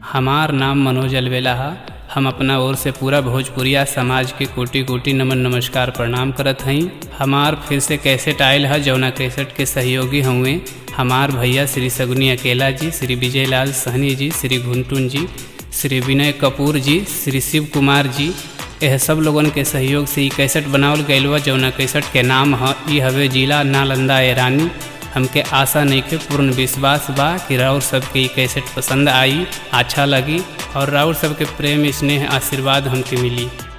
हमार नाम मनोज अलवेला है हम अपना ओर से पूरा भोजपुरिया समाज के कोटि कोटि नमन नमस्कार प्रणाम करत हई हमार फिर से कैसेट आयल है जौना कैसेट के सहयोगी हुए हमार भैया श्री सगुनी अकेला जी श्री विजय लाल सहनी जी श्री घुंटुन जी श्री विनय कपूर जी श्री शिव कुमार जी यह सब लोगन के सहयोग से ई कैसेट बनावल गईल बा जौना कैसेट के नाम ह ई हवे जिला नालंदा एरानी हमके आशा नहीं के पूर्ण विश्वास बा कि राउर सबके ई कैसेट पसंद आई अच्छा लगी और राउर सबके प्रेम स्नेह आशीर्वाद हमके मिली